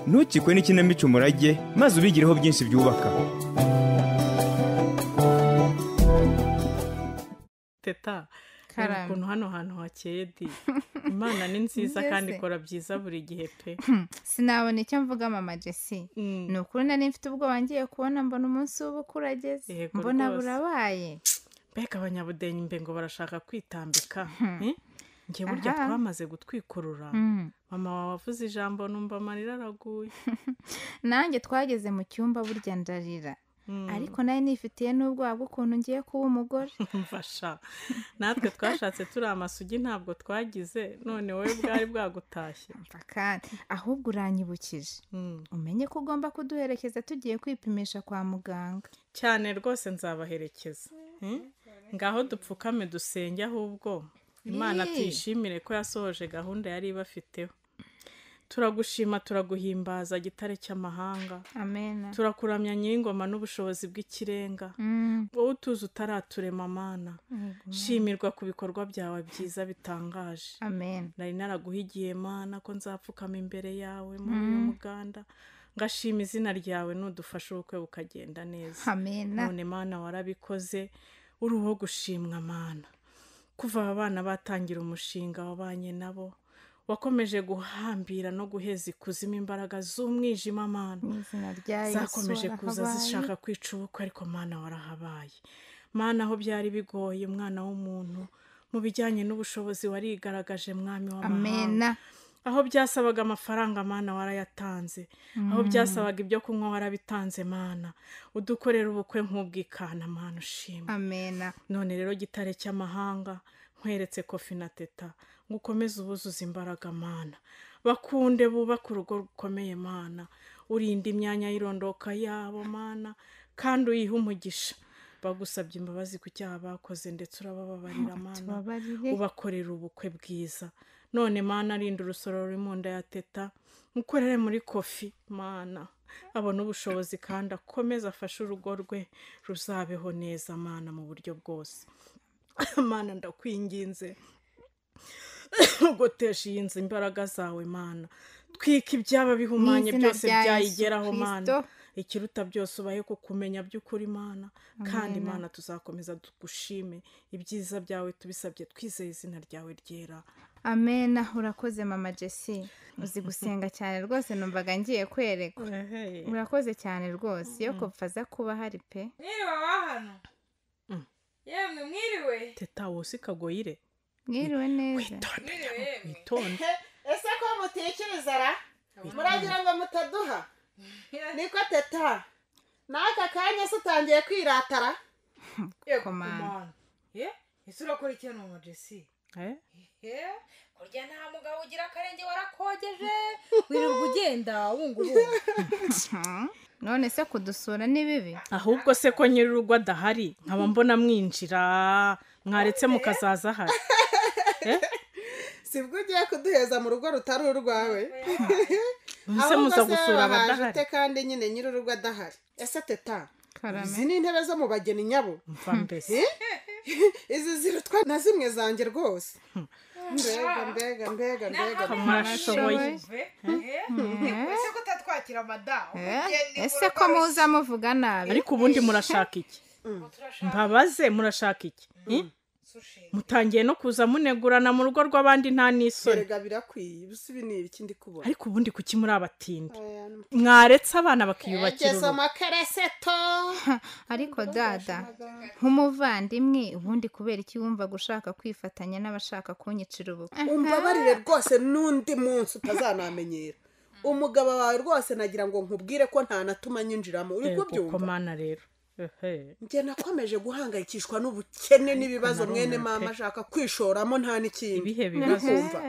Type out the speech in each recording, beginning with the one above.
ntukikwe n'ikinamico umurage maze ubigireho byinshi byubaka teta reba Karame. ukuntu hano hantu hakeye di imana ni nziza kandi Mbese. ikora byiza buri gihe pe sinabona icyo mvuga mama jesi Mm. ni ukuri nari mfite ubwoba ngiye kubona mbona umunsi w'ubukwe urageze Yego mbona rwose. burabaye mbega abanyabudenyi mbe ngo barashaka kwitambika eh? njye burya Aha. twamaze gutwikurura Mm. mama wawe avuze ijambo numva amarira araguye nanjye twageze mu cyumba burya ndarira Mm. ariko nari nifitiye n'ubwoba bw'ukuntu ngiye kuba umugore mfasha natwe twashatse turi amasugi ntabwo twagize none wowe bwari bwagutashye Umva kandi ahubwo uranyibukije Mm. umenye ko ugomba kuduherekeza tugiye kwipimisha kwa muganga cyane rwose nzabaherekeza Eh? ngaho dupfukame dusenge ahubwo imana Yee. tuyishimire ko yasohoje gahunda yari ibafiteho turagushima turaguhimbaza gitare cy'amahanga amena turakuramya nyir'ingoma n'ubushobozi bw'ikirenga Mm. wowe utuzi utaraturema mana Yego. shimirwa ku bikorwa byawe byiza bitangaje amen nari naraguhigiye mana ko nzapfukama imbere yawe muri uyu muganda ngashima izina ryawe nudufasha ubukwe bukagenda neza amena none mana warabikoze uri uwo gushimwa mana kuva aba bana batangira umushinga wabanye nabo wakomeje guhambira no guheza ikuzimu imbaraga z'umwijima mana mu izina rya yesu zakomeje kuza warahabaye. zishaka kwica ubukwe ariko mana warahabaye mana aho byari bigoye mwana w'umuntu mu bijyanye n'ubushobozi warigaragaje mwami w'amahanga amena aho byasabaga amafaranga mana warayatanze aho byasabaga ibyo kunywa warabitanze mana udukorera ubukwe nk'ubwikana mana ushima amena none rero gitare cy'amahanga nkweretse kofi na teta ngo ukomeze ubuzuza imbaraga mana bakunde bubake urugo rukomeye mana urinda imyanya y'irondoka yabo mana kandi uyihe umugisha bagusabye imbabazi ku cyaha bakoze ndetse urabababarira mana tubabarire ubakorera ubukwe bwiza none mana rinda urusoro ruri mu nda ya teta mukorere muri kofi mana abona ubushobozi kandi akomeze afashe urugo rwe ruzabeho neza mana mu buryo bwose mana ndakwinginze ugotesha iyi nzu imbaraga zawe mana twika ibyaba bihumanye Mu izina byose rya Yesu byayigeraho mana Kristo. ikiruta byose ubaye kukumenya by'ukuri mana kandi Amen. mana tuzakomeza tugushime ibyiza byawe tubisabye twizeye izina ryawe ryera amena urakoze mama jesi uzi gusenga cyane rwose numvaga ngiye kwerekwa urakoze cyane rwose iyo kopfa aza kuba hari pe mwiriwe abahano Mm. yemwe mwiriwe teta wowe kagoyire mwiriwe neza mwiriwe yemwe witonde ese ko mutikiriza ra muragira ngo mutaduha niko teta n'aka kanya se utangiye kwiratara yego Komanda. komanda ye ese urakurikirana umu jesi Eh? ye kurya nta mugabo ugira akarenge warakogeje wirirwa ugenda wunga ubunga Hmm? none se kudusura ni bibi ahubwo se ko nyir'urugo adahari nkaba mbona mwinjira mwaretse mukazaza ahari sibwo ugiye kuduheza mu rugo rutari urwawe muze Ahubwo muza se gusura wahaje ute abadahari kandi nyine nyir'urugo adahari ese teta izi karame ni intebe zo mu bageni nyabo mva mbese izi zirutwa na zimwe zanjye rwose mbega mbega mbega mbega mwarashoboye ese ko utatwakira madamu Eh, ese ko muza muvuga nabi ariko ubundi murashaka iki mbabaze murashaka iki Eh? mutangiye no kuza munegurana mu rugo rw'abandi nta n'isoni mbega birakwiye ubu si ibi ni ibiki ndi kubona ariko ubundi kuki muri abatindi Aya, mwaretse abana bakiyubakira egeze urugo amakereseto ariko dada nk'umuvandimwe ubundi kubera iki wumvaga ushaka kwifatanya n'abashaka kunyicira ubukwe umbabarire rwose n'undi munsi utazanamenyera umugabo wawe rwose nagira ngo nkubwire ko nta natuma nyinjiramo uri Yego, kubyumva komana rero ehe njye nakomeje guhangayikishwa n'ubukene n'ibibazo Narumiwe mwene pe. mama ashaka kwishoramo nta n'ikindi ibihe bibazo kumva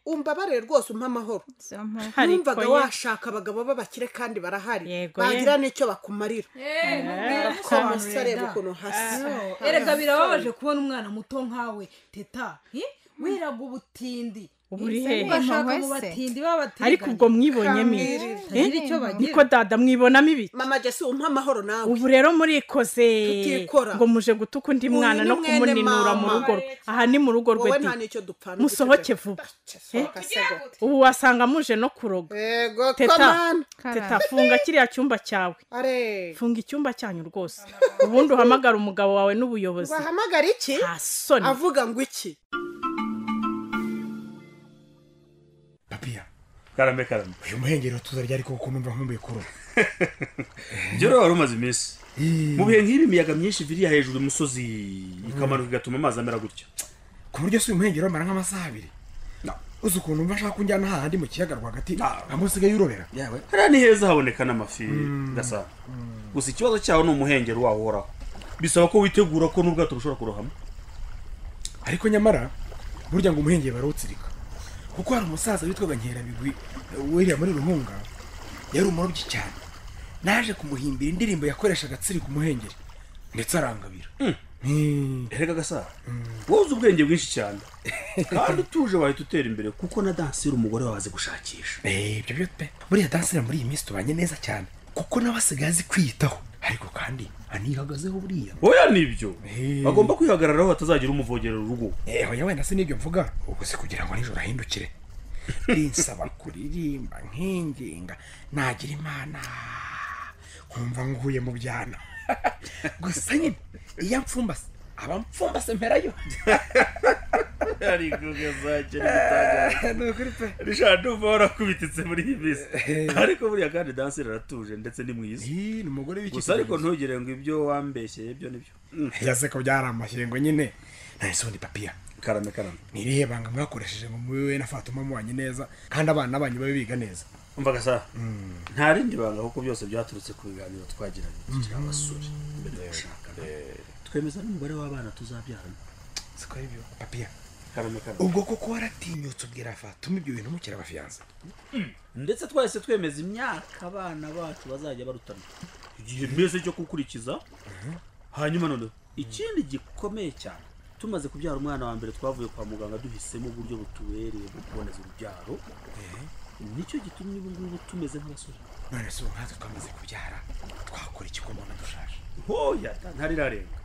umbabarire rwose umpe amahoro Zo mpu- Ariko numvaga ye- washaka abagabo b'abakire kandi barahari Yego ye. bagira n'icyo bakumarira umusore reba ukuntu hasi erega birababaje kubona umwana muto nkawe teta eh? wiraga ubutindi ubu uri hehe Ese bashaka wese. ngo batinde babateganye ariko ubwo mwibonyemo iki? Kamere. Eh? icyo bagira niko dada mwibonamo ibiki mama jesi umpa amahoro nawe ubu rero murikoze Tutikora. ngo muje gutuka undi Uyu mwana ni no mwene kumuninura mu mama. rugo rwe aha ni mu rugo rwe wowe di nta n'icyo dupfana musohoke vuba sohoka se go. ubu wasanga muje no kuroga yego Teta. komana teta funga kiriya cyumba cyawe are funga icyumba cyanyu rwose ubundi uhamagara umugabo wawe n'ubuyobozi wahamagara iki nta soni avuga ngo iki papiya karame karame uyu muhengeri tuzarya ariko kuko numva nkumbuye kuro ibyo rero wari umaze iminsi mu bihe nk'ibi imiyaga myinshi viriya hejuru imusozi ikamanuka igatuma amazi amera gutya ku buryo si uyu muhengeri wamara nk'amasaha abiri uzi ukuntu mva ashaka kunjyana hahandi mu kiyaga rwagati Ah. amusigaye yurobera yawe hariya ni heza haboneka n'amafi gasana gusa ikibazo cyaho ni umuhengeri wawo uhoraho bisaba ko witegura ko n'ubwato bushobora kurohama ariko nyamara burya ngo umuhengeri barawutsirika kuko hari umusaza witwaga nkerabigwi wiriya muri ruhunga yari umurobyi cyane naje kumuhimbira indirimbo yakoreshaga atsirika umuhengeri ndetse arangabira Hmm. erega gasana wowe uzi ubwenge bwinshi cyane kandi utuje wahita utera imbere kuko na danseri umugore wawe azi gushakisha Eh, ibyo byo pe buriya dansira muri iyi minsi tubanye neza cyane kuko nawe asigaye azi kwiyitaho ariko kandi anihagazeho buriya oya nibyo Eh. bagomba kwihagararaho batazagira umuvogera urugo eho yewe na sinibyo mvuga ubwo si kugira ngo nijoro ahindukire rinsaba kuririmba nkinginga nagira imana nkumva nguye mu byana gusa nyine iyo amfumbase aba amfumbase mperayo ariko gazakira gutangaza ni ukuri pe rishobora ndumva warakubititse muri iyi minsi Eh. ariko buriya kandi danseri aratuje ndetse ni mwiza Ih, ni umugore gusa ariko ntugire ngo ibyo wambeshyeye byo nibyo yase ko byari amashyengo nyine nahise ubundi papiya karame karame ni irihe banga mwakoresheje ngo mube we na fatuma mubanye neza kandi abana banyu babe biga neza umvaga sa nta rindi banga kuko byose byaturutse ku biganiro twagiranye abasore mbere yo gushakana twemeza n'umubare w'abana tuzabyarana siko aribyo papiya karame karame ubwo koko waratinyutse ubwira fatuma ibyo bintu mukiri abafiyanza ndetse twahise twemeza imyaka abana bacu bazajya barutana igihe mbese cyo gukurikiza hanyuma noneho ikindi gikomeye cyane tumaze kubyara umwana wa mbere twavuye kwa muganga duhisemo uburyo butubereye bwo kuboneza urubyaro nicyo gitumye ubu ngubu tumeze nk'abasore none se ubu nkatwe twamaze kubyara twakora iki ko mbona dushaje hoya ntarirarenga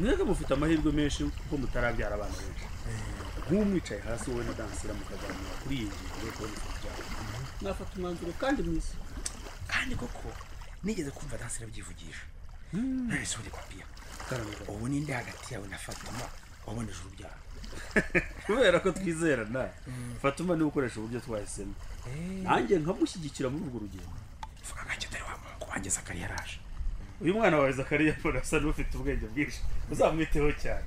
mwebwe mufite amahirwe menshi kuko mutarabyara abana benshi nk'ubu mwicaye hasi wowe na dansira mukaganira kuri iyi ngingo yo kuboneza urubyaro mwafata umwanzuro kandi mwiza kandi koko nigeze kumva dansira abyivugisha none se ubundi papiya Karame. ubu ninde hagati yawe na fatuma waboneje urubyaro kubera ko twizerana fatuma niwe ukoresha uburyo twahisemo nanjye nkamushyigikira muri urwo rugendo vuga gake dore wa mungu wanjye zakari yaraje uyu mwana wawe zakariya mbona asa n'ufite ubwenge bwinshi uzamwiteho cyane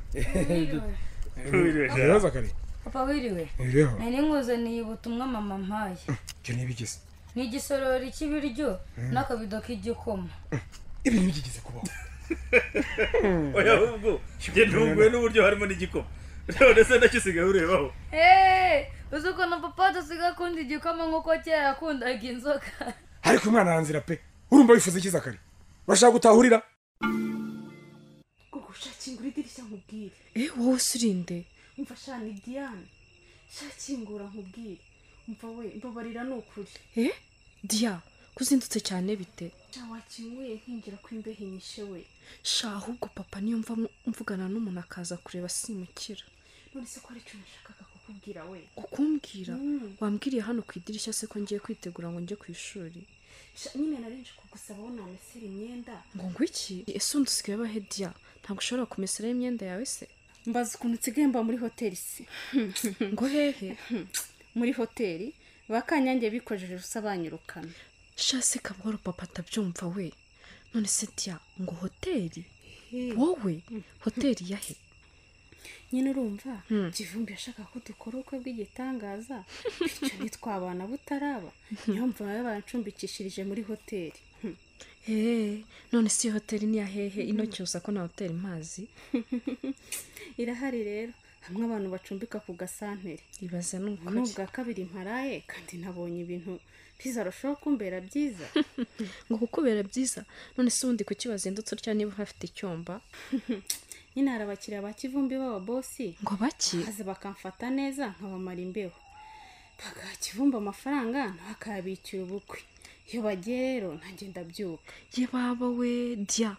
Wiriwe jana. zakari papa wiriwe iriho nari nkuzaniye ubutumwa mama mpaye icyo nibigeze ni igisorori cy'ibiryo n'akabido k'igikoma ibi ntibigeze kubaho oya ahubwo njye ntunguwe n'uburyo harimo n'igikoma none se nacyo usigaye urebaho eee uzi ukuntu papa adasiga akunda igikoma nk'uko kera yakundaga inzoga ariko umwana aranzira pe urumva wifuza iki zakari urashaka gutahurira ubwo shakingura idirishya nkubwire Eh, wowe usurinde umva shana idiyane shakingura nkubwire umva we mbabarira ni ukuri eh diya kuzindutse cyane bite cya wakinyweye nkingira ko imbeho inyishe we sha ahubwo papa niyo mva mu- mvugana n'umuntu akaza kureba simukira none se ko hari icyo nashakaga kukubwira we ukumbwira Mm. wambwiriye hano ku idirishya se ko ngiye kwitegura ngo njye ku ishuri Sha, nyine nari nje kugusaba wowe namesera imyenda ngo ngo iki ese undi usigaye abahe diya ntabwo ushobora kumeseraho imyenda yawe se mbaza ukuntu nsigaye mba muri hoteli se ngo hehe muri hoteli bakanyange bikojeje ubusa banyirukana sha se kabwaro papa atabyumva we none se diya ngo hoteli wowe hoteli yahe nyine urumva kivumbi yashakaga ko dukora ubukwe bw'igitangaza bityo ntitwabana butaraba niyo mva baba barancumbikishirije muri hoteli Hmm. hehe none si iyo hoteli ni iya hehe ino cyoza ko na hoteli mpazi irahari rero hamwe abantu bacumbika ku gasantere ibaza ni ubu ni ukuri ubwa kabiri mparaye kandi nabonye ibintu bizarushaho kumbera byiza ngo kukubera byiza none se ubundi kuki wazindutse utya niba uhafite icyumba nyine hari abakiriya ba kivumbi b'ababosi ngo baki maze bakamfata neza nkabamara imbeho bagaha kivumba amafaranga nawe akayabikira ubukwe iyo bagiye rero ntange ndabyuka ye baba we dya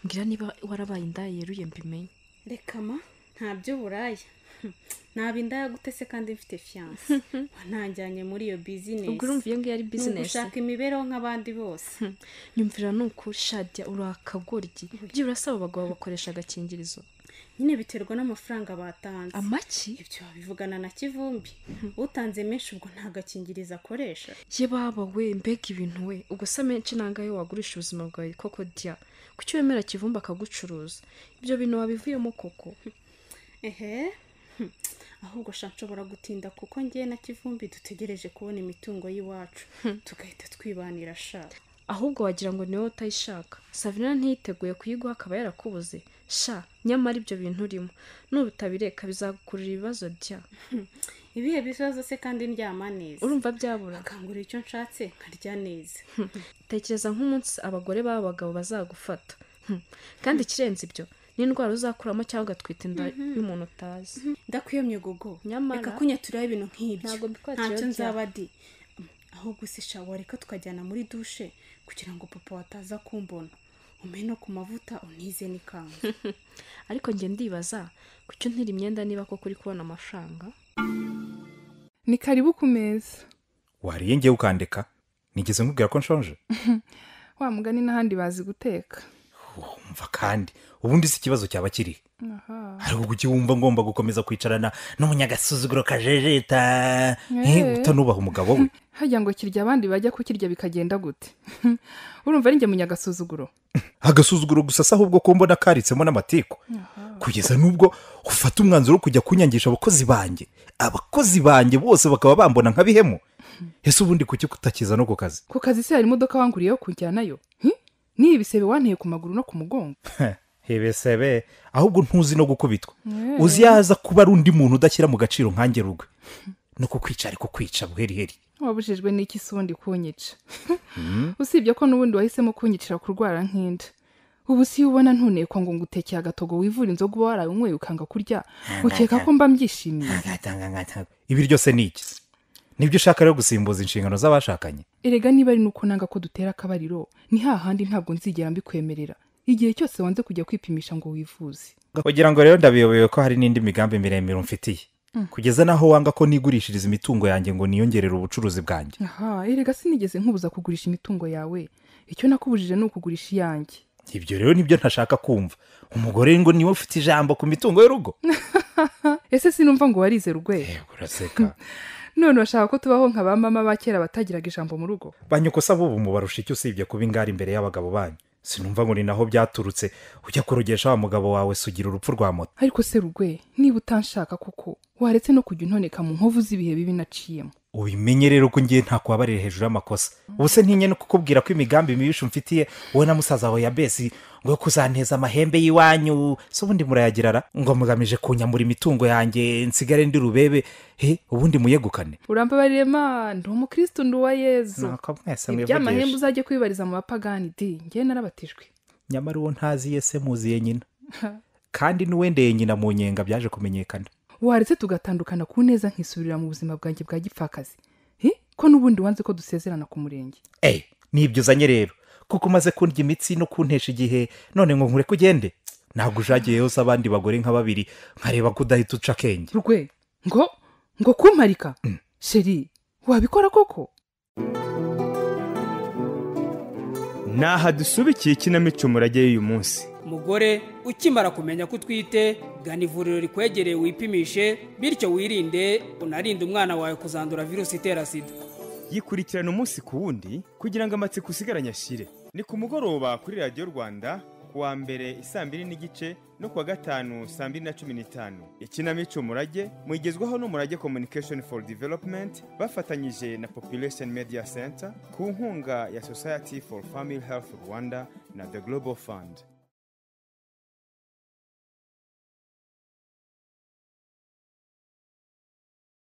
mbwira niba warabaye indaya yeruye mbimenye reka ma ntabyo buraya naba indaya gute se kandi mfite fiyanse ntanjyanye muri iyo bizinesi ubwo urumva iyo ngiyo ari ni bizinesi ugushaka imibereho nk'abandi bose nyumvira ni ukuri shadya uri akagoryi ibyo urasaba abagabo bakoresha agakingirizo nyine biterwa n'amafaranga batanze amaki ibyo babivugana na kivumbi utanze menshi ubwo nta gakingirizo akoresha ye baba we mbega ibintu we ubwo se amenshi nangahe wagurisha ubuzima bwawe koko dya kuki wemera kivumba akagucuruza ibyo bintu wabivuyemo koko ehe hmm. ahubwo sha nshobora gutinda kuko ngewe na kivumbi dutegereje kubona imitungo y'iwacu tugahita twibanira sha ahubwo wagira ngo niwe utayishaka savina ntiyiteguye kuyiguha akaba yarakubuze sha nyamara ibyo bintu urimo nubitabireka bizagukurura ibibazo bya ibihe bizaza se kandi ndyama neza urumva byabura akangura icyo nshatse nkarya neza tekereza nk'umunsi abagore b'aba bagabo bazagufata Hmm. kandi ikirenze ibyo n'indwara uzakuramo cyangwa ugatwita inda y'umuntu utazi ndakwiye myogogo Nyamara- reka kunya turebe ibintu nk'ibyo Ntabwo mbikora ntacyo turabya. nzaba di ahubwo se sha wareka tukajyana muri dushe kugira ngo papa wataza kumbona umpe no ku mavuta unize n'ikanzu ariko njye ndibaza kucyo ntiri imyenda niba koko uri kubona amafaranga ni karibu ku meza wariye ngewe ukandeka nigeze nkubwira ko nshonje wa mugani n'ahandi bazi guteka mva kandi ubundi si ikibazo cyaba kirihe aha ariko kuki wumva ngomba gukomeza kwicarana n'umunyagasuzuguro kajejeta Eh. eh, utanubaha umugabo we hajya ngo kirya abandi bajya kukirya bikagenda gute urumva ari njye munyagasuzuguro agasuzuguro gusa si ahubwo ko mbona karitsemo n'amatiku kugeza n'ubwo ufata umwanzuro wo kujya kunyangisha abakozi banjye abakozi banjye bose bakaba bambona nka bihemu ese ubundi kuki kutakiza no ku kazi ku kazi se hari imodoka wanguriye yo kujya nayo Hi? n'iyi bisebe wanteye ku maguru no ku mugongo hebesebe ahubwo ntuzi no gukubitwa Eh. uzi yaza kuba ari undi muntu udashyira mu gaciro nkange rugwe no kukwica ariko kwica buheriheri wabujijwe n'iki se ubundi kunyica usibye ko n'ubundi wahisemo kunyicira kurwara nk'inda ubu si iyo ubona ntunekwa ngo ngutekeye agatogo wivura inzoga uba warayunyweye ukanga kurya ukeka ko mba mbyishimiye ibi ryose ni iki nibyo ushaka rero gusimbuza inshingano z'abashakanye erega niba ari nuko nanga ko dutera akabariro ni hahandi ntabwo nzigera mbikwemerera igihe cyose wanze kujya kwipimisha ngo wivuze kugira ngo rero ndabiyobewe ko hari n'indi migambi miremire umfitiye Mm. kugeza n'aho wanga ko nigurishiriza imitungo yanjye ngo niyongerere ubucuruzi bwanjye aha erega sinigeze nkubuza kugurisha imitungo yawe icyo nakubujije ni ukugurisha iyanjye ibyo rero nibyo ntashaka kumva umugore ngo niwe ufite ijambo ku mitungo y'urugo ese sinumva ngo warize rugwe uraseka none bashaka ko tubaho nka ba mama ba kera batagiraga ijambo mu rugo banyokosa bubu mubarusha icyo usibye kuba ingari imbere y'abagabo banyu sinumva ngo ni naho byaturutse ujya kurogesha wa mugabo wawe sugira urupfu rwa moto ariko se rugwe niba utanshaka koko waretse no kujya untoneka mu nkovu z'ibihe bibi naciyemo ubimenye rero ko ngiye nta kubabarira hejuru y'amakosa ubu se ntinye no kukubwira ko imigambi mibisha umfitiye wowe na musaza wawe ya besi ngo yo kuzanteza amahembe y'iwanyu se ubundi murayagirara ngo mugamije kunyamura imitungo yanjye nsigare ndi rubebe he ubundi muyegukane urambabarire ma ndi umukristo ndi uwa yezu Nako mwese iby'amahembe mwivugisha uzajya kwibariza mu bapagani di ngewe narabatijwe nyamara uwo ntaziye se muziye nyina kandi n'uwendeye nyina mu nyenga byaje kumenyekana waretse tugatandukana ku neza nkisubirira mu buzima bwanjye bwa gipfakazi Hi? ko n'ubundi wanze ko dusezerana ku murenge eyi nibyo uzanye rero kuko umaze kundya imitsi no kuntesha igihe none ngo nkure kugende ntabwo ujagiyeho se abandi bagore nka babiri nkareba ko udahita uca akenge rwe ngo ngo kumparika sheri wabikora koko ni aha dusubikiye ikinamico murage y'uyu munsi mugore ukimara kumenya ko utwite gana ivuriro rikwegereye wipimishe bityo wirinde unarinde umwana wawe kuzandura virusi itera sida yikurikirana umunsi ku wundi kugira ngo amatsiko usigaranye ashire ni ku mugoroba kuri radiyo rwanda ku wa mbere isaa mbiri n'igice no ku wa gatanu saa mbiri na cumi n'itanu ikinamico murage muyigezwaho n'umurage communication for development bafatanyije na population media center ku nkunga ya society for family health rwanda na the global fund